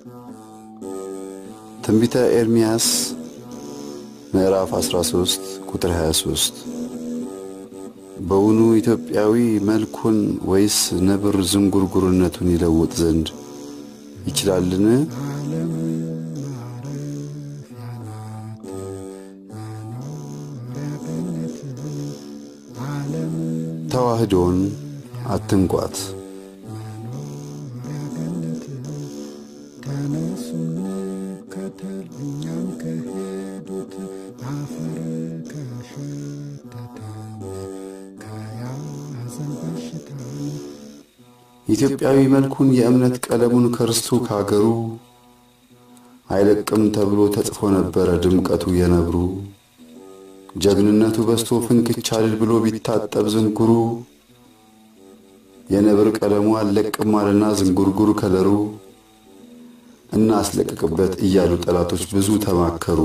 ትንቢተ ኤርምያስ ምዕራፍ 13 ቁጥር 23 በውኑ ኢትዮጵያዊ መልኩን ወይስ ነብር ዝንጉርጉርነቱን ይለውጥ ዘንድ ይችላልን? ተዋህዶን አትንቋት። ኢትዮጵያዊ መልኩን የእምነት ቀለሙን ከርስቱ ካገሩ አይለቅም ተብሎ ተጽፎ ነበረ ድምቀቱ የነብሩ ጀግንነቱ በስቶ ፍንክች አልል ብሎ ቢታጠብ ዝንጉሩ የነብር ቀለሙ አልለቅም አለና ዝንጉርጉር ከለሩ እናስለቅቅበት እያሉ ጠላቶች ብዙ ተማከሩ።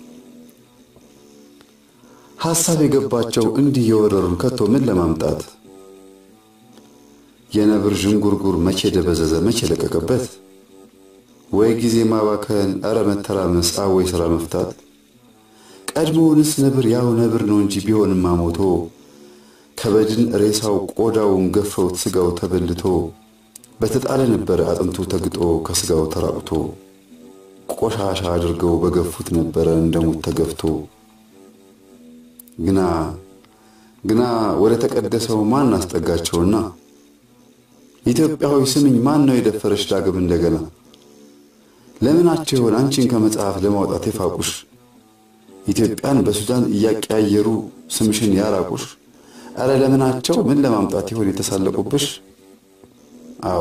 ሐሳብ የገባቸው እንዲህ የወረሩን ከቶ ምን ለማምጣት የነብር ዥንጉርጉር መቼ ደበዘዘ መቼ ለቀቀበት? ወይ ጊዜ ማባከን፣ ኧረ መተራመስ፣ አወይ ሥራ መፍታት። ቀድሞውንስ ነብር ያው ነብር ነው እንጂ ቢሆንማ ሞቶ ከበድን ሬሳው ቆዳውን ገፈውት ሥጋው ተበልቶ በተጣለ ነበረ አጥንቱ ተግጦ ከሥጋው ተራቁቶ ቆሻሻ አድርገው በገፉት ነበረ እንደሙት ተገፍቶ። ግና ግና ወደ ተቀደሰው ማን አስጠጋቸውና ኢትዮጵያዊ ስምኝ ማን ነው የደፈረሽ ዳግም እንደገና? ለምናቸው ይሆን አንቺን ከመጽሐፍ ለማውጣት የፋቁሽ? ኢትዮጵያን በሱዳን እያቀያየሩ ስምሽን ያራቁሽ? ኧረ ለምናቸው ምን ለማምጣት ይሆን የተሳለቁብሽ? አዎ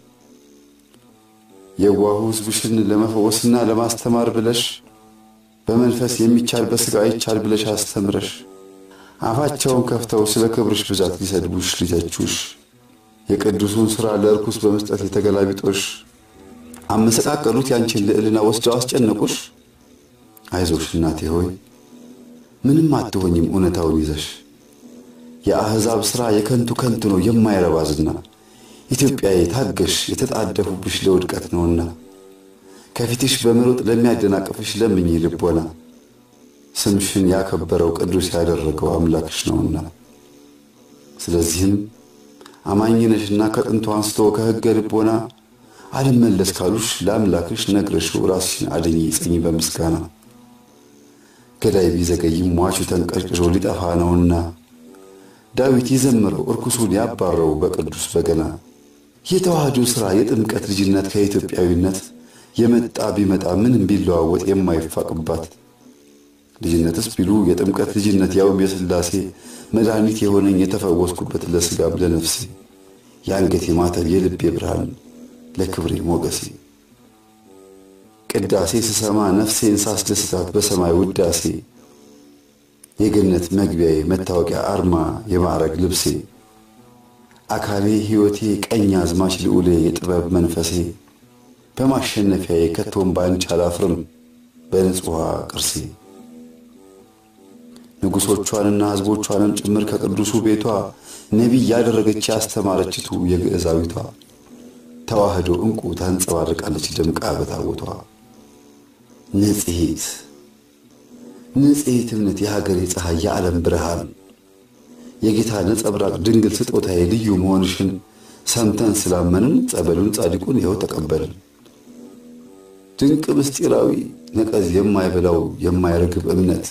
የዋሁ ሕዝብሽን ለመፈወስና ለማስተማር ብለሽ በመንፈስ የሚቻል በሥጋ አይቻል ብለሽ አስተምረሽ አፋቸውን ከፍተው ስለ ክብርሽ ብዛት ሊሰድቡሽ ሊተቹሽ የቅዱሱን ሥራ ለርኩስ በመስጠት የተገላቢጦሽ አመሰቃቀሉት ያንቺን ልዕልና ወስደው አስጨነቁሽ። አይዞሽ እናቴ ሆይ ምንም አትሆኝም እውነታውን ይዘሽ የአሕዛብ ሥራ የከንቱ ከንቱ ነው የማይረባ ዝና ኢትዮጵያዬ ታገሽ የተጣደፉብሽ ለውድቀት ነውና ከፊትሽ በመሮጥ ለሚያደናቅፍሽ ለምኝ ልቦና ስምሽን ያከበረው ቅዱስ ያደረገው አምላክሽ ነውና ስለዚህም አማኝነሽና ከጥንቱ አንስቶ ከሕገ ልቦና አልመለስ ካሉሽ ለአምላክሽ ነግረሽው ራስሽን አድኚ ጽኚ በምስጋና ገዳይ ቢዘገይም ሟቹ ተንቀርቅሮ ሊጠፋ ነውና ዳዊት ይዘምረው እርኩሱን ያባረው በቅዱስ በገና የተዋህዶ ሥራ የጥምቀት ልጅነት ከኢትዮጵያዊነት የመጣ ቢመጣ ምንም ቢለዋወጥ የማይፋቅባት ልጅነትስ ቢሉ የጥምቀት ልጅነት ያውም የሥላሴ መድኃኒት የሆነኝ የተፈወስኩበት ለሥጋም ለነፍሴ የአንገቴ ማተብ የልቤ ብርሃን ለክብሬ ሞገሴ ቅዳሴ ስሰማ ነፍሴን ሳስደስታት በሰማይ ውዳሴ የገነት መግቢያዬ መታወቂያ አርማ የማዕረግ ልብሴ አካሌ ሕይወቴ ቀኝ አዝማች ልዑሌ የጥበብ መንፈሴ በማሸነፊያዬ ከቶም ባንቺ አላፍርም በንጹሐ ቅርሴ ንጉሶቿንና ሕዝቦቿንም ጭምር ከቅዱሱ ቤቷ ነቢይ ያደረገች ያስተማረችቱ የግዕዛዊቷ ተዋህዶ ዕንቁ ታንጸባርቃለች ደምቃ በታቦቷ ንጽሔት ንጽሔት እምነት የሀገሬ ፀሐይ የዓለም ብርሃን የጌታ ነጸብራቅ ድንግል ስጦታዬ ልዩ መሆንሽን ሰምተን ስላመንን ጸበሉን ጻድቁን ይኸው ተቀበልን። ድንቅ ምስጢራዊ ነቀዝ የማይበላው የማይረግብ እምነት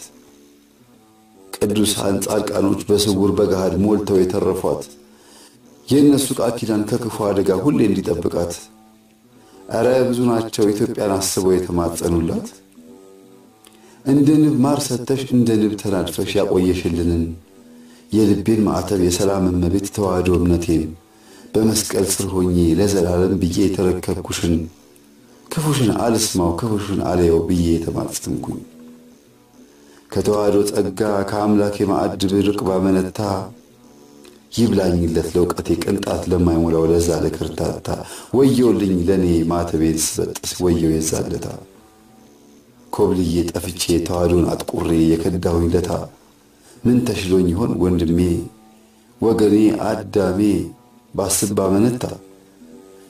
ቅዱሳን ጻድቃኖች በስውር በገሃድ ሞልተው የተረፏት የእነሱ ቃል ኪዳን ከክፉ አደጋ ሁሌ እንዲጠብቃት ኧረ ብዙ ናቸው ኢትዮጵያን አስበው የተማጸኑላት። እንደ ንብ ማር ሰተሽ እንደ ንብ ተናድፈሽ ያቆየሽልንን የልቤን ማዕተብ የሰላም እመቤት ተዋህዶ እምነቴን በመስቀል ስር ሆኜ ለዘላለም ብዬ የተረከብኩሽን ክፉሽን አልስማው ክፉሽን አለየው ብዬ የተማጸንኩኝ ከተዋህዶ ጸጋ ከአምላክ የማዕድ ብርቅ ባመነታ ይብላኝለት ለእውቀቴ ቅንጣት ለማይሞላው ለዛ ለክርታታ ወየውልኝ ለእኔ ማተቤን ስበጥስ ወየው የዛለታ ኮብልዬ ጠፍቼ ተዋህዶን አጥቁሬ የከዳሁኝ ለታ ምን ተሽሎኝ ይሆን ወንድሜ ወገኔ አዳሜ ባስብ ባመነታ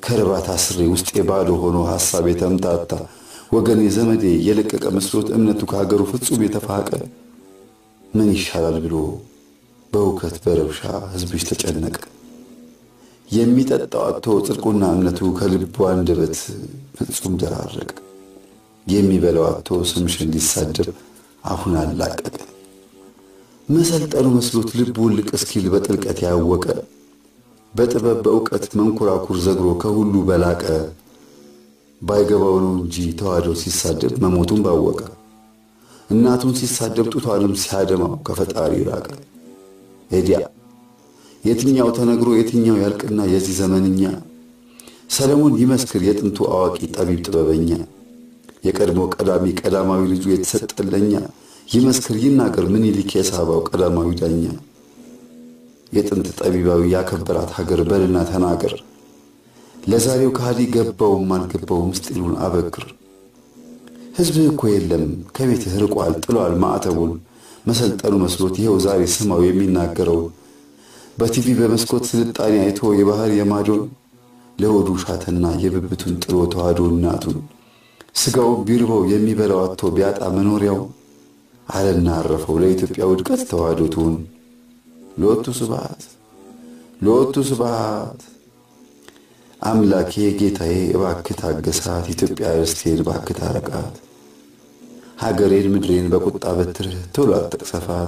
ከርባት አስሬ ውስጤ ባዶ ሆኖ ሐሳብ የተምታታ ወገኔ ዘመዴ የለቀቀ መስሎት እምነቱ ከሀገሩ ፍጹም የተፋቀ ምን ይሻላል ብሎ በእውከት በረብሻ ሕዝብሽ ተጨነቀ። የሚጠጣው አጥቶ ጽድቁና እምነቱ ከልቡ አንደበት ፍጹም ደራረቀ። የሚበላው አጥቶ ስምሽን ሊሳደብ አሁን አላቀቀ። መሰልጠኑ መስሎት ልቡ ልቅ እስኪል በጥልቀት ያወቀ በጥበብ በእውቀት መንኮራኩር ዘግሮ ከሁሉ በላቀ ባይገባው ነው እንጂ ተዋህዶ ሲሳደብ መሞቱን ባወቀ እናቱን ሲሳደብ ጡቷንም ሲያደማው ከፈጣሪ ራቀ። ኤዲያ የትኛው ተነግሮ የትኛው ያልቅና የዚህ ዘመንኛ ሰለሞን ይመስክር የጥንቱ አዋቂ ጠቢብ ጥበበኛ የቀድሞ ቀዳሚ ቀዳማዊ ልጁ የተሰጠለኛ ይመስክር ይናገር ምኒልክ የሳባው ቀዳማዊ ዳኛ የጥንት ጠቢባዊ ያከበራት ሀገር በልና ተናገር ለዛሬው ከሃዲ ገባውም አልገባው ምስጢሩን አበክር ሕዝብህ እኮ የለም ከቤትህ ርቋል ጥሏል ማዕተቡን መሰልጠኑ መስሎት ይኸው ዛሬ ስማው የሚናገረውን በቲቪ በመስኮት ስልጣኔ አይቶ የባህር የማዶን ለሆዱ ሻተና የብብቱን ጥሎ ተዋህዶ እናቱን ስጋው ቢርበው የሚበላው አጥቶ ቢያጣ መኖሪያው አለና አረፈው ለኢትዮጵያ ውድቀት ተዋህዶ ትሁን። ሎቱ ስብሐት ሎቱ ስብሐት። አምላኬ ጌታዬ እባክህ ታገሳት፣ ኢትዮጵያ ርስቴን እባክህ ታረቃት። ሀገሬን ምድሬን በቁጣ በትርህ ቶሎ አትቅሰፋት።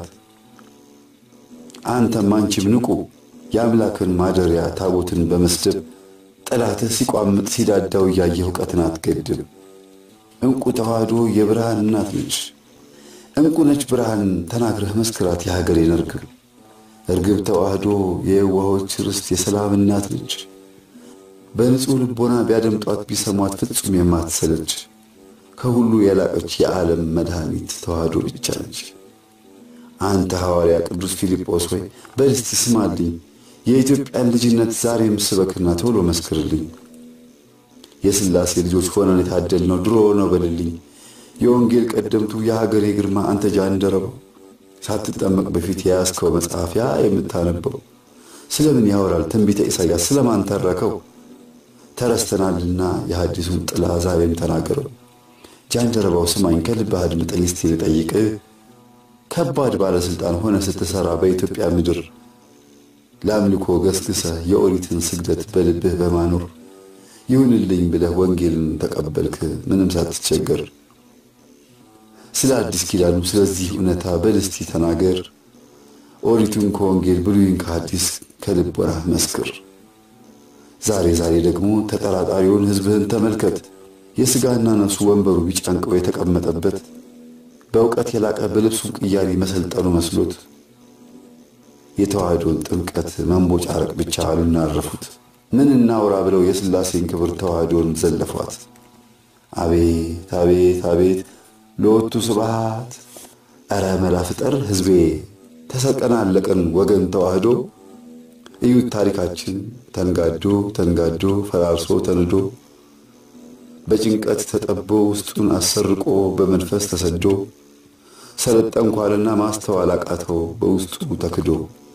አንተም አንቺም ንቁ የአምላክን ማደሪያ ታቦትን በመስደብ ጠላትህ ሲቋምጥ ሲዳዳው እያየህ እውቀትን አትገድብ። ዕንቁ ተዋህዶ የብርሃን እናት ነች። ዕንቁ ነች ብርሃን ተናግረህ መስክራት የሀገሬን እርግብ እርግብ ተዋህዶ የየዋሆች ርስት የሰላም እናት ነች። በንጹሕ ልቦና ቢያደምጧት ቢሰሟት ፍጹም የማትሰለች ከሁሉ የላቀች የዓለም መድኃኒት ተዋህዶ ብቻ ነች። አንተ ሐዋርያ ቅዱስ ፊልጶስ ሆይ በልስቲ ስማልኝ፣ የኢትዮጵያን ልጅነት ዛሬም ስበክና ቶሎ መስክርልኝ። የሥላሴ ልጆች ሆነን የታደልነው ድሮ ነው በልልኝ። የወንጌል ቀደምቱ የሀገሬ ግርማ አንተ ጃንደረባው ሳትጠመቅ በፊት የያዝከው መጽሐፍ ያ የምታነበው ስለምን ያወራል ትንቢተ ኢሳይያስ ስለማን ተረከው? ተረስተናልና የሐዲሱን ጥላ ዛሬም ተናገረው። ጃንደረባው ስማኝ ከልብህ አድምጠኝ እስቲ ልጠይቅህ ከባድ ባለሥልጣን ሆነ ስትሠራ በኢትዮጵያ ምድር ለአምልኮ ገስግሰህ የኦሪትን ስግደት በልብህ በማኖር ይሁንልኝ ብለህ ወንጌልን ተቀበልክ ምንም ሳትቸገር። ስለ አዲስ ኪዳኑ ስለዚህ እውነታ በልስቲ ተናገር። ኦሪቱን ከወንጌል ብሉይን ከሐዲስ ከልብ ወራህ መስክር። ዛሬ ዛሬ ደግሞ ተጠራጣሪውን ሕዝብህን ተመልከት። የሥጋና ነፍሱ ወንበሩ ቢጫንቀው የተቀመጠበት በእውቀት የላቀ በልብሱም ቅያሪ መሰልጠኑ መስሎት የተዋህዶን ጥምቀት መንቦጫረቅ ብቻ አሉና አረፉት። ምን እናውራ ብለው የሥላሴን ክብር ተዋህዶን ዘለፏት። አቤት አቤት አቤት ለወቱ ስብሐት ኧረ መላ ፍጠር ሕዝቤ ተሰቀና አለቀን ወገን ተዋህዶ እዩት ታሪካችን ተንጋዶ ተንጋዶ ፈራርሶ ተንዶ በጭንቀት ተጠቦ ውስጡን አሰርቆ በመንፈስ ተሰዶ ሰለጠንኳልና ማስተዋል አቃተው በውስጡ ተክዶ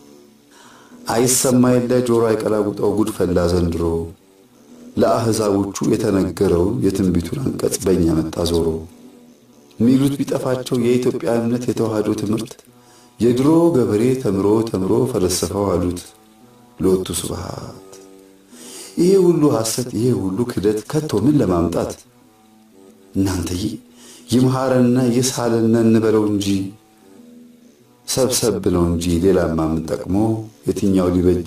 አይሰማ የለ ጆሮ አይቀላውጠው ጉድ ፈላ ዘንድሮ ለአሕዛቦቹ የተነገረውን የትንቢቱን አንቀጽ በእኛ መጣ ዞሮ ሚሉት ቢጠፋቸው የኢትዮጵያ እምነት የተዋህዶ ትምህርት የድሮ ገበሬ ተምሮ ተምሮ ፈለሰፈው አሉት። ሎቱ ስብሐት ይሄ ሁሉ ሐሰት ይሄ ሁሉ ክደት ከቶ ምን ለማምጣት እናንተዬ ይምሃረንና ይሳለነ እንበለው እንጂ ሰብሰብ ነው እንጂ ሌላማ ምን ጠቅሞ የትኛው ሊበጅ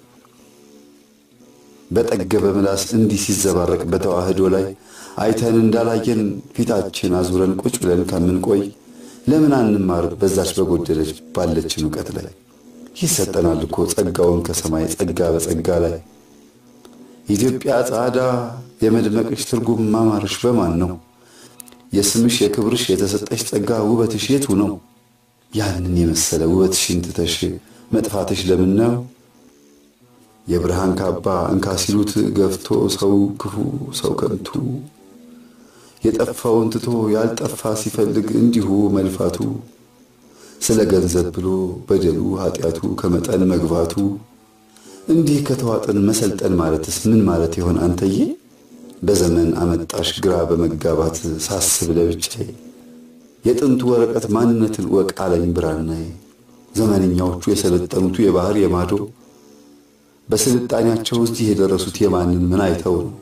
በጠገበ ምላስ እንዲህ ሲዘባረቅ በተዋህዶ ላይ አይተን እንዳላየን ፊታችን አዙረን ቁጭ ብለን ከምንቆይ ለምን አንማር በዛች በጎደለች ባለችን እውቀት ላይ ይሰጠናል እኮ ጸጋውን ከሰማይ ጸጋ በጸጋ ላይ ኢትዮጵያ ጻዳ የመድመቅሽ ትርጉም ማማርሽ በማን ነው? የስምሽ የክብርሽ የተሰጠሽ ጸጋ ውበትሽ የቱ ነው? ያንን የመሰለ ውበትሽን ትተሽ መጥፋትሽ ለምን ነው? የብርሃን ካባ እንካ ሲሉት ገፍቶ ሰው ክፉ ሰው ከንቱ የጠፋውን ትቶ ያልጠፋ ሲፈልግ እንዲሁ መልፋቱ ስለ ገንዘብ ብሎ በደሉ ኃጢአቱ ከመጠን መግባቱ እንዲህ ከተዋጥን መሰልጠን ማለትስ ምን ማለት ይሆን አንተዬ? በዘመን አመጣሽ ግራ በመጋባት ሳስብ ለብቻዬ የጥንቱ ወረቀት ማንነትን እወቅ አለኝ ብራናዬ። ዘመንኛዎቹ የሰለጠኑቱ የባህር የማዶ በስልጣኔያቸው እዚህ የደረሱት የማንን ምን አይተው ነው?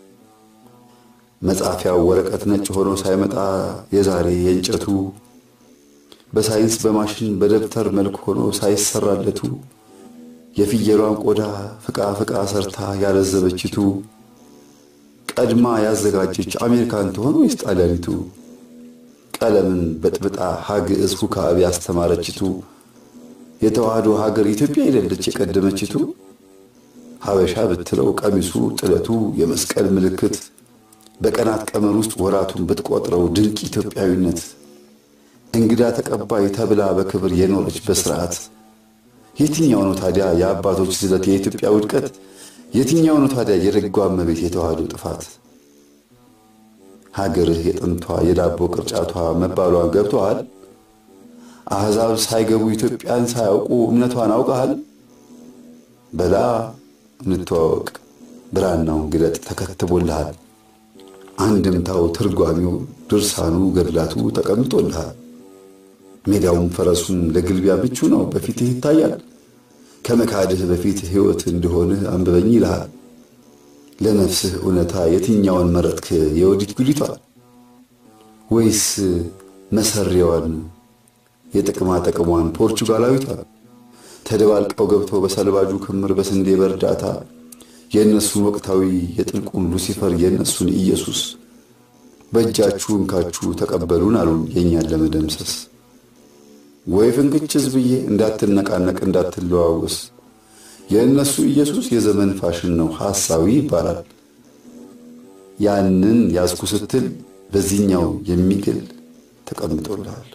መጻፊያው ወረቀት ነጭ ሆኖ ሳይመጣ የዛሬ የእንጨቱ በሳይንስ በማሽን በደብተር መልክ ሆኖ ሳይሰራለቱ የፍየሏን ቆዳ ፍቃ ፍቃ ሰርታ ያለዘበችቱ ቀድማ ያዘጋጀች አሜሪካን ትሆን ወይስ ጣሊያኒቱ? ቀለምን በጥብጣ ሀግዕዝ ሁካብ ያስተማረችቱ የተዋህዶ ሀገር ኢትዮጵያ አይደለች የቀደመችቱ? ሀበሻ ብትለው ቀሚሱ ጥለቱ የመስቀል ምልክት በቀናት ቀመር ውስጥ ወራቱን ብትቆጥረው ድንቅ ኢትዮጵያዊነት እንግዳ ተቀባይ ተብላ በክብር የኖረች በስርዓት የትኛው ነው ታዲያ የአባቶች ዝለት የኢትዮጵያ ውድቀት? የትኛው ነው ታዲያ የደጓ እመቤት የተዋህዶ ጥፋት? ሀገርህ የጥንቷ የዳቦ ቅርጫቷ መባሏን ገብቶሃል? አሕዛብ ሳይገቡ ኢትዮጵያን ሳያውቁ እምነቷን አውቀሃል? በላ እንተዋወቅ፣ ብራናውን ግለጥ ተከትቦልሃል። አንድምታው፣ ትርጓሚው፣ ድርሳኑ፣ ገድላቱ ተቀምጦልሃል። ሜዳውም ፈረሱም ለግልቢያ ምቹ ነው፣ በፊትህ ይታያል። ከመካድህ በፊት ሕይወት እንደሆንህ አንብበኝ ይልሃል። ለነፍስህ እውነታ የትኛውን መረጥክ? የወዲት ጉዲቷን ወይስ መሰሪያዋን የጥቅማ ጥቅሟን ፖርቹጋላዊቷን? ተደባልቀው ገብተው በሰልባጁ ክምር በስንዴ በእርዳታ የእነሱን ወቅታዊ የጥልቁን ሉሲፈር የእነሱን ኢየሱስ በእጃችሁ እንካችሁ ተቀበሉን አሉን የእኛን ለመደምሰስ ወይ ፍንክችዝ ብዬ እንዳትነቃነቅ እንዳትለዋወስ የእነሱ ኢየሱስ የዘመን ፋሽን ነው፣ ሐሳዊ ይባላል። ያንን ያዝኩ ስትል በዚህኛው የሚግል ተቀምጦልሃል።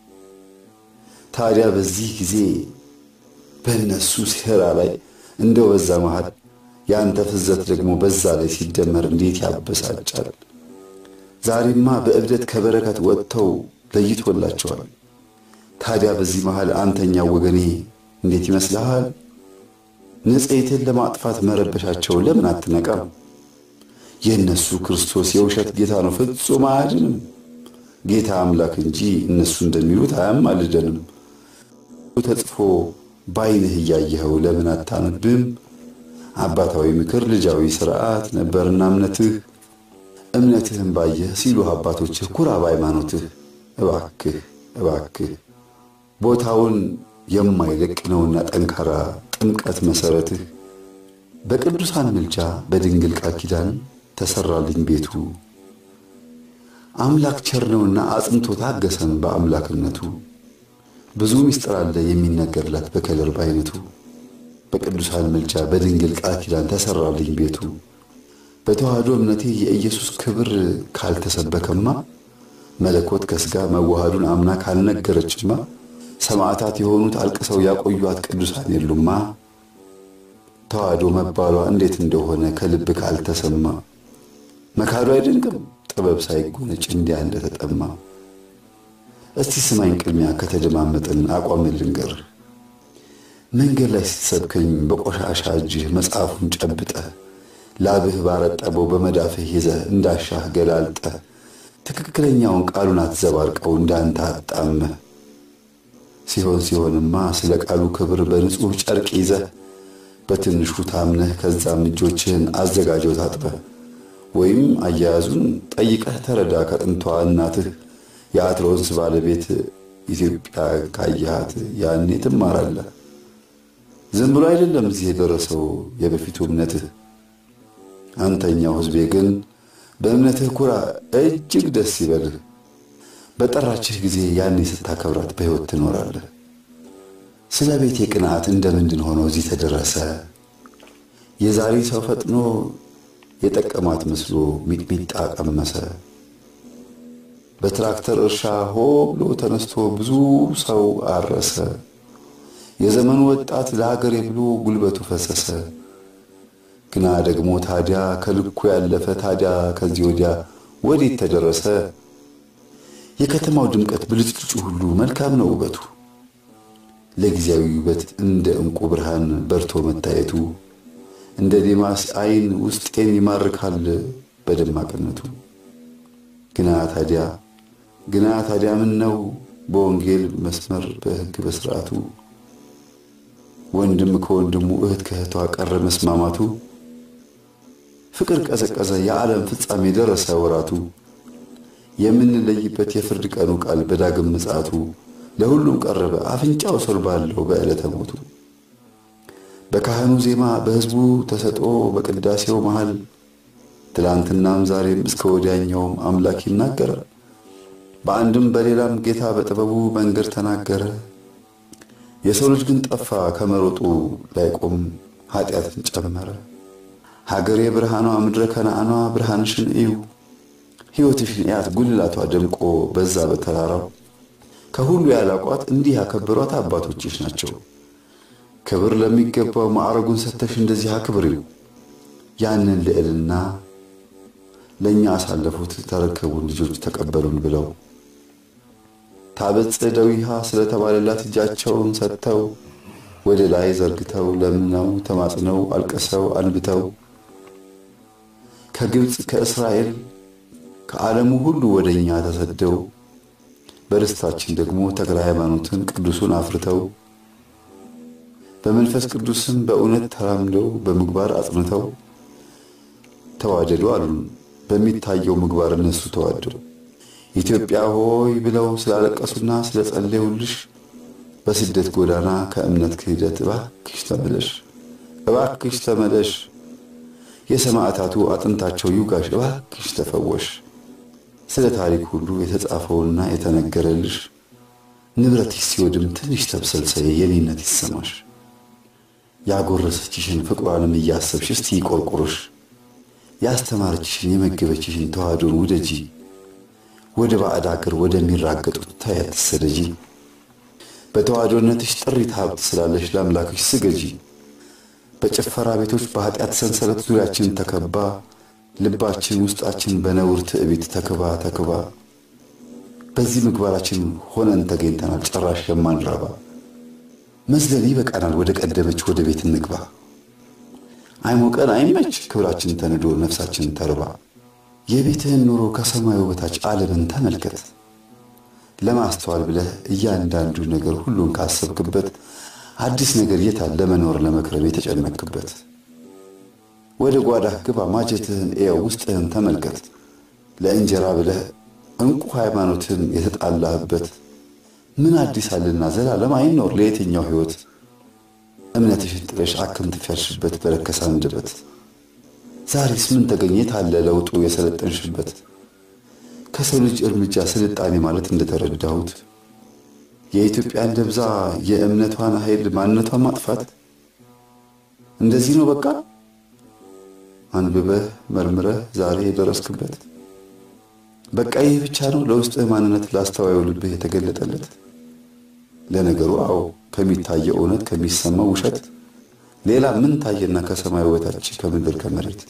ታዲያ በዚህ ጊዜ በእነሱ ሴራ ላይ እንደው በዛ መሃል የአንተ ፍዘት ደግሞ በዛ ላይ ሲደመር እንዴት ያበሳጫል። ዛሬማ በእብደት ከበረከት ወጥተው ለይቶላቸዋል። ታዲያ በዚህ መሃል አንተኛው ወገኔ እንዴት ይመስልሃል? ንጽሕትን ለማጥፋት መረበሻቸው ለምን አትነቃም? የእነሱ ክርስቶስ የውሸት ጌታ ነው፣ ፍጹም አያድንም። ጌታ አምላክ እንጂ እነሱ እንደሚሉት አያማልደንም። ተጽፎ ባይንህ እያየኸው ለምን አታነብም? አባታዊ ምክር፣ ልጃዊ ሥርዓት ነበርና እምነትህ እምነትህን ባየህ ሲሉህ አባቶችህ ኩራ በሃይማኖትህ። እባክህ እባክህ ቦታውን የማይለቅ ነውና ጠንካራ ጥምቀት መሠረትህ በቅዱሳን ምልጃ በድንግል ቃል ኪዳን ተሠራልኝ ቤቱ። አምላክ ቸር ነውና አጽንቶ ታገሰን በአምላክነቱ። ብዙ ምስጢር አለ የሚነገርላት በከለር በአይነቱ። በቅዱሳን ምልጃ በድንግል ቃል ኪዳን ተሠራልኝ ቤቱ። በተዋህዶ እምነቴ የኢየሱስ ክብር ካልተሰበከማ መለኮት ከሥጋ መዋሃዱን አምና ካልነገረችማ ሰማዕታት የሆኑት አልቅሰው ያቆዩት ቅዱሳን የሉማ። ተዋህዶ መባሏ እንዴት እንደሆነ ከልብ ካልተሰማ መካዱ አይደንቅም ጥበብ ሳይጎነጭ እንዲያ እንደተጠማ። እስቲ ስማኝ ቅድሚያ ከተደማመጥን አቋምን ልንገርህ። መንገድ ላይ ስትሰብከኝ በቆሻሻ እጅህ መጽሐፉን ጨብጠህ ላብህ ባረጠበው በመዳፍህ ይዘህ እንዳሻህ ገላልጠህ ትክክለኛውን ቃሉን አትዘባርቀው እንዳንተ አጣመህ ሲሆን ሲሆንማ ስለ ቃሉ ክብር በንጹሕ ጨርቅ ይዘህ በትንሹ ታምነህ ከዛም እጆችህን አዘጋጀው ታጥበህ ወይም አያያዙን ጠይቀህ ተረዳ ከጥንቷ እናትህ የአትሮንስ ባለቤት ኢትዮጵያ ካየሃት ያኔ ትማራለህ። ዝም ብሎ አይደለም እዚህ የደረሰው የበፊቱ እምነትህ። አንተኛው ሕዝቤ ግን በእምነትህ ኩራ፣ እጅግ ደስ ይበልህ። በጠራችህ ጊዜ ያኔ ስታከብራት በሕይወት ትኖራለህ። ስለ ቤቴ ቅንዓት እንደምንድን ሆኖ እዚህ ተደረሰ? የዛሬ ሰው ፈጥኖ የጠቀማት መስሎ ሚጥሚጣ ቀመሰ። በትራክተር እርሻ ሆ ብሎ ተነስቶ ብዙ ሰው አረሰ። የዘመኑ ወጣት ለሀገሬ ብሎ ጉልበቱ ፈሰሰ። ግና ደግሞ ታዲያ ከልኩ ያለፈ ታዲያ ከዚህ ወዲያ ወዴት ተደረሰ? የከተማው ድምቀት ብልጭልጩ ሁሉ መልካም ነው ውበቱ። ለጊዜያዊ ውበት እንደ ዕንቁ ብርሃን በርቶ መታየቱ እንደ ዴማስ ዓይን ውስጤን ይማርካል በደማቅነቱ። ግና ታዲያ ግና ታዲያ ምን ነው በወንጌል መስመር በሕግ በሥርዓቱ ወንድም ከወንድሙ እህት ከእህቷ ቀረ መስማማቱ ፍቅር ቀዘቀዘ የዓለም ፍጻሜ ደረሰ ወራቱ የምንለይበት የፍርድ ቀኑ ቃል በዳግም ምጽአቱ ለሁሉም ቀረበ አፍንጫው ስር ባለው በዕለተ ሞቱ በካህኑ ዜማ በሕዝቡ ተሰጥኦ በቅዳሴው መሃል ትላንትናም ዛሬም እስከ ወዲያኛውም አምላክ ይናገራል። በአንድም በሌላም ጌታ በጥበቡ መንገድ ተናገረ። የሰው ልጅ ግን ጠፋ ከመሮጡ ላይቆም ኃጢአትን ጨመረ። ሀገሬ ብርሃኗ ምድረ ከነዓኗ ብርሃንሽን እዩ ሕይወትሽን እያት ጉልላቷ ደምቆ በዛ በተራራው ከሁሉ ያላቋት እንዲህ ያከበሯት አባቶችሽ ናቸው። ክብር ለሚገባው ማዕረጉን ሰተሽ እንደዚህ አክብሪው። ያንን ልዕልና ለእኛ አሳለፉት ተረከቡን ልጆች ተቀበሉን ብለው ታበጽ ደዊሃ ስለተባለላት እጃቸውን ሰጥተው ወደ ላይ ዘርግተው ለምነው ተማጽነው አልቅሰው አንብተው ከግብፅ ከእስራኤል ከዓለሙ ሁሉ ወደ እኛ ተሰደው በርስታችን ደግሞ ተክለ ሃይማኖትን ቅዱሱን አፍርተው በመንፈስ ቅዱስም በእውነት ተራምደው በምግባር አጽንተው ተዋደዱ አሉን። በሚታየው ምግባር እነሱ ተዋደው ኢትዮጵያ ሆይ ብለው ስላለቀሱና ስለጸለዩልሽ በስደት ጎዳና ከእምነት ክህደት እባክሽ ተመለሽ፣ እባክሽ ተመለሽ፣ የሰማዕታቱ አጥንታቸው ይውጋሽ፣ እባክሽ ተፈወሽ። ስለ ታሪክ ሁሉ የተጻፈውና የተነገረልሽ ንብረትሽ ሲወድም ትንሽ ተብሰልሰይ የኔነት ይሰማሽ። ያጎረሰችሽን ፍቅሯንም እያሰብሽ እስቲ ይቆርቁርሽ። ያስተማረችሽን የመገበችሽን ተዋህዶን ውደጂ። ወደ ባዕድ አገር ወደሚራገጡት ታያት ትሰደጂ። በተዋህዶነትሽ ጥሪት ሀብት ስላለሽ ለአምላክሽ ስገጂ። በጭፈራ ቤቶች በኃጢአት ሰንሰለት ዙሪያችን ተከባ ልባችን ውስጣችን በነውር ትዕቢት ተክባ ተክባ በዚህ ምግባራችን ሆነን ተገኝተናል ጭራሽ የማንራባ መዝለል ይበቃናል ወደ ቀደመች ወደ ቤት እንግባ አይሞቀን አይመች ክብራችን ተንዶ ነፍሳችን ተርባ የቤትህን ኑሮ ከሰማዩ በታች ዓለምን ተመልከት ለማስተዋል ብለህ እያንዳንዱ ነገር ሁሉን ካሰብክበት አዲስ ነገር የታል ለመኖር ለመክረም የተጨነክበት ወደ ጓዳህ ግባ ማጀትህን እየው ውስጥህን ተመልከት ለእንጀራ ብለህ እንቁ ሃይማኖትን የተጣላህበት ምን አዲስ አለና ዘላለም አይኖር ለየትኛው ሕይወት እምነትሽን ጥለሽ አክም ትፈርሽበት በረከሰ አንደበት ዛሬስ ምን ተገኘት አለ ለውጡ የሰለጠንሽበት ከሰው ልጅ እርምጃ ስልጣኔ ማለት እንደተረዳሁት የኢትዮጵያን ደብዛ የእምነቷን ኃይል ማንነቷን ማጥፋት እንደዚህ ነው በቃ አንብበህ መርምረህ ዛሬ የደረስክበት በቃ ይህ ብቻ ነው ለውስጥህ ማንነት ላስተዋዩ ልብህ የተገለጠለት ለነገሩ አዎ ከሚታየው እውነት ከሚሰማው ውሸት ሌላ ምን ታየና ከሰማይ በታች ከምድር ከመሬት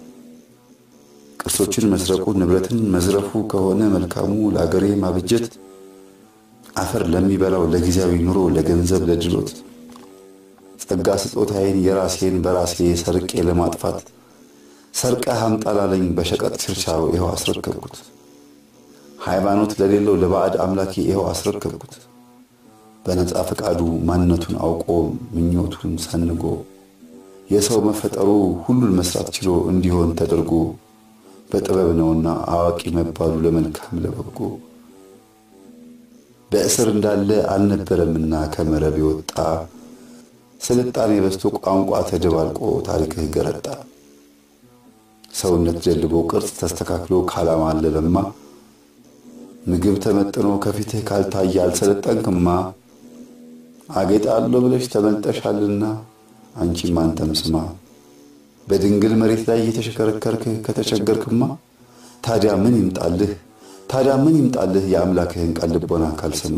ቅርሶችን መስረቁ ንብረትን መዝረፉ ከሆነ መልካሙ ለአገሬ ማብጀት አፈር ለሚበላው ለጊዜያዊ ኑሮ ለገንዘብ ለድሎት ጸጋ ስጦታዬን የራሴን በራሴ ሰርቄ ለማጥፋት ሰርቀህ አምጣ ላለኝ በሸቀጥ ችርቻሮ ይኸው አስረከብኩት። ሃይማኖት ለሌለው ለባዕድ አምላኬ ይኸው አስረከብኩት። በነፃ ፈቃዱ ማንነቱን አውቆ ምኞቱን ሰንጎ የሰው መፈጠሩ ሁሉን መስራት ችሎ እንዲሆን ተደርጎ በጥበብ ነውና አዋቂ መባሉ ለመልካም ለበጎ በእስር እንዳለ አልነበረምና ከመረብ የወጣ ስልጣኔ በስቶ ቋንቋ ተደባልቆ ታሪክህ ገረጣ ሰውነት ደልቦ ቅርጽ ተስተካክሎ ካላማለለማ ምግብ ተመጥኖ ከፊትህ ካልታየ አልሰለጠንክማ አጌጣለሁ ብለሽ ተመልጠሻልና አንቺም አንተም ስማ በድንግል መሬት ላይ እየተሽከረከርክ ከተቸገርክማ ታዲያ ምን ይምጣልህ ታዲያ ምን ይምጣልህ የአምላክህን ቃል ልቦና ካልሰማ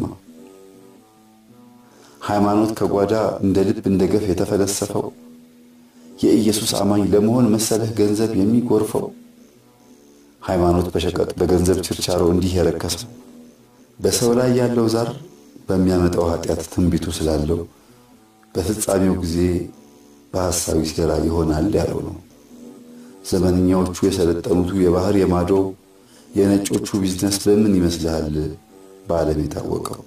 ሃይማኖት ከጓዳ እንደ ልብ እንደ ገፍ የተፈለሰፈው የኢየሱስ አማኝ ለመሆን መሰለህ ገንዘብ የሚጎርፈው ሃይማኖት በሸቀጥ በገንዘብ ችርቻሮ እንዲህ የረከሰው በሰው ላይ ያለው ዛር በሚያመጣው ኃጢአት ትንቢቱ ስላለው በፍጻሜው ጊዜ በሐሳዊ ሴራ ይሆናል ያለው ነው። ዘመንኛዎቹ የሰለጠኑቱ የባህር የማዶ የነጮቹ ቢዝነስ በምን ይመስልሃል በዓለም የታወቀው?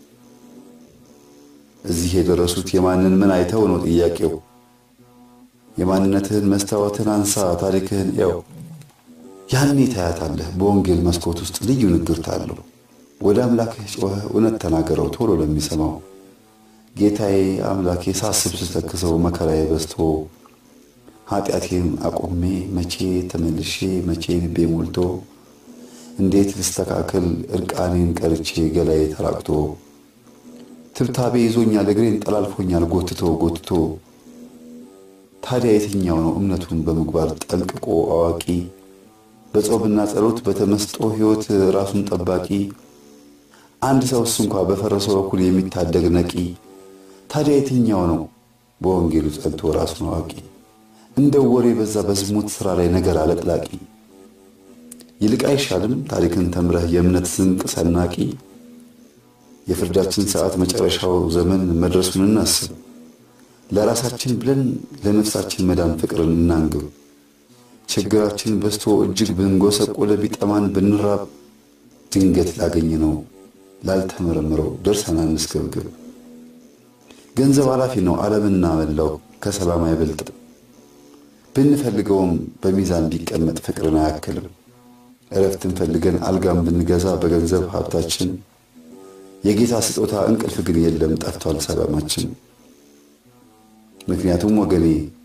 እዚህ የደረሱት የማንን ምን አይተው ነው ጥያቄው። የማንነትህን መስታወትን አንሳ፣ ታሪክህን ያው ያኔ ታያታለህ። በወንጌል መስኮት ውስጥ ልዩ ንግርት አለው። ወደ አምላክህ ጮኸህ እውነት ተናገረው ቶሎ ለሚሰማው ጌታዬ አምላኬ ሳስብ ስተክሰው መከራዬ በዝቶ ኃጢአቴን አቁሜ መቼ ተመልሼ መቼ ልቤ ሞልቶ እንዴት ልስተካከል እርቃኔን ቀርቼ ገላዬ ተራቅቶ ትብታቤ ይዞኛል እግሬን ጠላልፎኛል ጎትቶ ጎትቶ ታዲያ የትኛው ነው እምነቱን በምግባር ጠንቅቆ አዋቂ በጾምና ጸሎት በተመስጦ ሕይወት ራሱን ጠባቂ አንድ ሰውስ እንኳ በፈረሰው በኩል የሚታደግ ነቂ ታዲያ የትኛው ነው በወንጌሉ ጸንቶ ራሱን አዋቂ እንደ ወሬ በዛ በዝሙት ሥራ ላይ ነገር አለቅላቂ ይልቅ አይሻልም ታሪክን ተምረህ የእምነት ስንቅ ሰናቂ የፍርዳችን ሰዓት መጨረሻው ዘመን መድረሱን እናስብ ለራሳችን ብለን ለነፍሳችን መዳን ፍቅርን እናንግብ ችግራችን በዝቶ እጅግ ብንጎሰቆለ ቢጠማን ብንራብ ድንገት ላገኝ ነው ላልተመረምረው ደርሰን አንስገብግብ ገንዘብ ኃላፊ ነው ዓለምና መላው ከሰላም አይበልጥም ብንፈልገውም በሚዛን ቢቀመጥ ፍቅርን አያክልም እረፍትን ፈልገን አልጋም ብንገዛ በገንዘብ ሀብታችን የጌታ ስጦታ እንቅልፍ ግን የለም ጠፍቷል ሰላማችን ምክንያቱም ወገኔ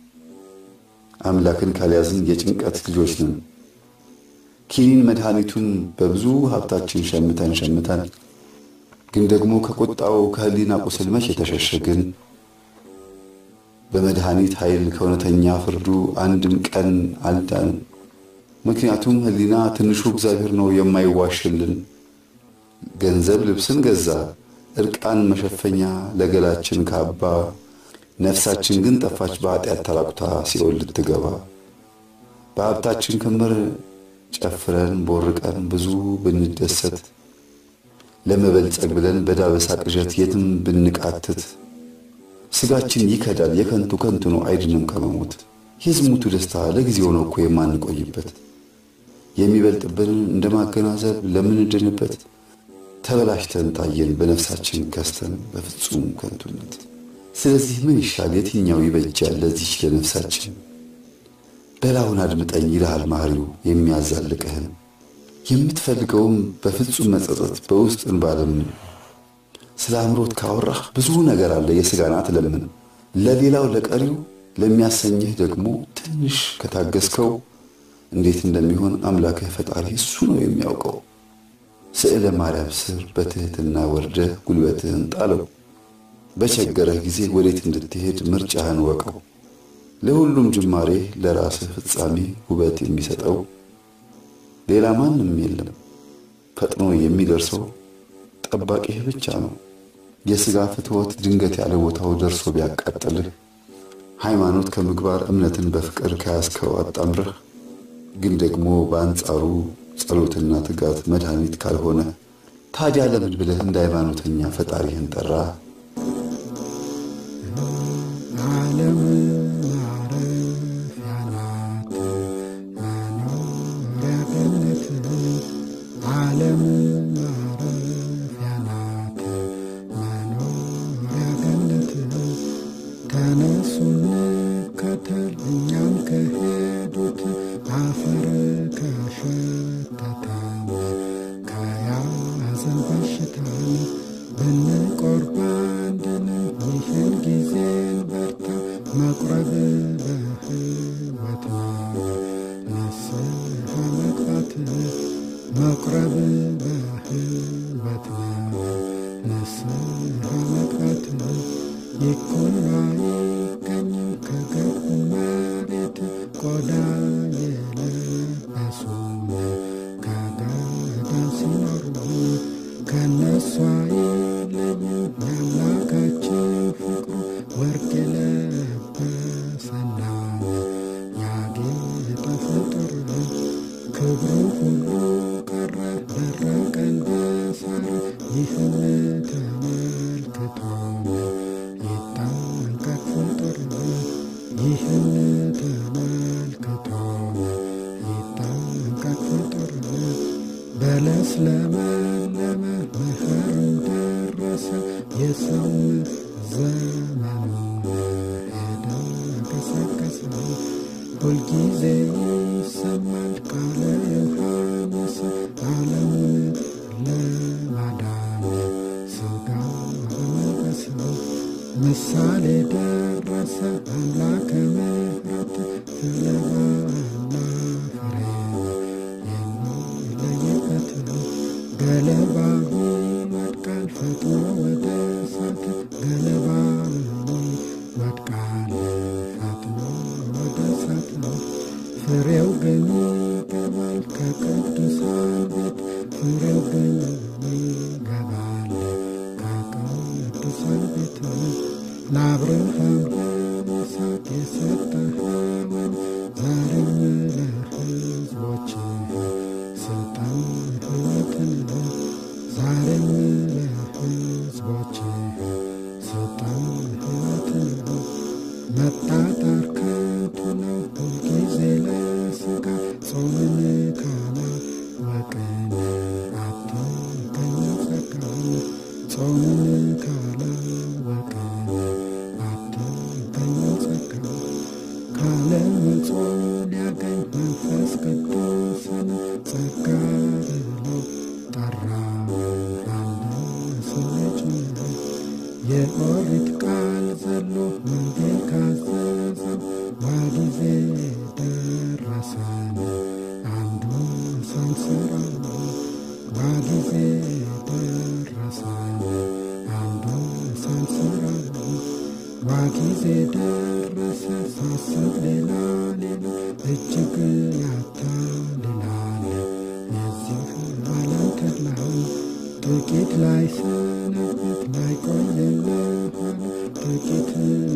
አምላክን ካልያዝን የጭንቀት ልጆች ነን ኪኒን መድኃኒቱን በብዙ ሀብታችን ሸምተን ሸምተን ግን ደግሞ ከቁጣው ከህሊና ቁስል መች የተሸሸግን በመድኃኒት ኃይል ከእውነተኛ ፍርዱ አንድም ቀን አልዳን ምክንያቱም ህሊና ትንሹ እግዚአብሔር ነው የማይዋሽልን ገንዘብ ልብስን ገዛ እርቃን መሸፈኛ ለገላችን ካባ ነፍሳችን ግን ጠፋች በኃጢአት ተራቁታ ሲኦል ልትገባ በሀብታችን ክምር ጨፍረን ቦርቀን ብዙ ብንደሰት ለመበልጸግ ብለን በዳበሳ ቅዠት የትም ብንቃትት ስጋችን ይከዳል የከንቱ ከንቱ ነው አይድንም ከመሞት የዝሙቱ ደስታ ለጊዜው ነው እኮ የማንቆይበት የሚበልጥብንን እንደ ማገናዘብ ለምንድንበት ተበላሽተን ታየን በነፍሳችን ከስተን በፍጹም ከንቱነት ስለዚህ ምን ይሻል የትኛው ይበጃል ለዚች ለነፍሳችን በላውን አድምጠኝ ይልሃል ማህሪው የሚያዛልቅህን የምትፈልገውም በፍጹም መጸጸት በውስጥን ባለምን ስለ አምሮት ካወራህ ብዙ ነገር አለ የሥጋን አትለምን ለሌላው ለቀሪው ለሚያሰኝህ ደግሞ ትንሽ ከታገስከው እንዴት እንደሚሆን አምላክህ ፈጣሪ እሱ ነው የሚያውቀው ስዕለ ማርያም ስር በትሕትና ወርደህ ጉልበትህን ጣለው በቸገረህ ጊዜ ወዴት እንድትሄድ ምርጫህን ወቀው ለሁሉም ጅማሬ ለራስህ ፍጻሜ ውበት የሚሰጠው ሌላ ማንም የለም ፈጥኖ የሚደርሰው ጠባቂህ ብቻ ነው የሥጋ ፍትወት ድንገት ያለ ቦታው ደርሶ ቢያቃጥልህ ሃይማኖት ከምግባር እምነትን በፍቅር ከያዝከው አጣምረህ ግን ደግሞ በአንጻሩ ጸሎትና ትጋት መድኃኒት ካልሆነ ታዲያ ለምን ብለህ እንደ ሃይማኖተኛ ፈጣሪህን ጠራ ዓለም ማረፊያ ናት መኖሪያ ገነት ዓለም ማረፊያ ናት መኖሪያ ገነት ተነሱ እንከተል እኛም ከሄዱት አፈር ከሸተተን ከያዘን በሽታን ብንቆርብ አንድንም ይህን ጊዜን በርታ መቁረብ በሕይወት ነው ንስሐ መግባት መቁረብ በሕይወት ነው ንስሐ መግባት ይኩን አይገኝም ከገቡ መሬት ቆዳ የለበሱም ከገዳ ሲኖሩ ከነሷ አይለይም ያምላካችን ፍቅሩ ወርቅ የለበሰና ያጌጠ ፍጡር ክብሩ ሁሉ ቀረ ደረቀ እንደ ሳር ይህን ተመልከቱ በለስ ለመለመ መኸርም ደረሰ የሰውን ዘመኑ ሄደ ገሰገሰ ሁልጊዜ ይሰማል ቃለ ዮሐንስ ዓለሙን ለማዳን ሥጋ በመልበስ ምሳሌ ደረሰ አምላከ ምሕረት ገለባና ፍሬ የሚለይበት ገለባ ይወድቃል ፈጥኖ ወደ እሳት ገለባ ይወድቃል ፈጥኖ ወደ እሳት ፍሬው ግን ይገባል ከቅዱሳን ቤት ፍሬው ግን ይገባል ከቅዱሳን ቤት ለአብርሃም ለይስሐቅ የሰጠኸውን ዛሬም ለሕዝቦች ስልጣን ሕይወትን ዛሬም ለሕዝቦች ስልጣን ሕይወትን መጣጣር ከንቱ ነው ሁልጊዜ ለሥጋ ጾምን ካላወቅን አትገኝም ጸጋን ጾምን ካላወቅን አትገኝም ጸጋን ካለመጾም ሊያገኝ መንፈስ ቅዱስን ጸጋ ብሎ ጠራው አንድ ሰው ልጅ የኦሪት ቃል ዘሎ ወንጌል ካዘዘው ዋጊዜ ደረሰን አንዱ ሳንሰራው ዋጊዜ ደረሰን አንዱ ሳንሰራው ዋጊዜ ደረሰ ሳስብ ሌላ ሌላ እጅግ ያታልላል የዚህ ዓለም ተድላው ጥቂት ላይ ሰነበት ላይ ቆይ ልልሃል ጥቂት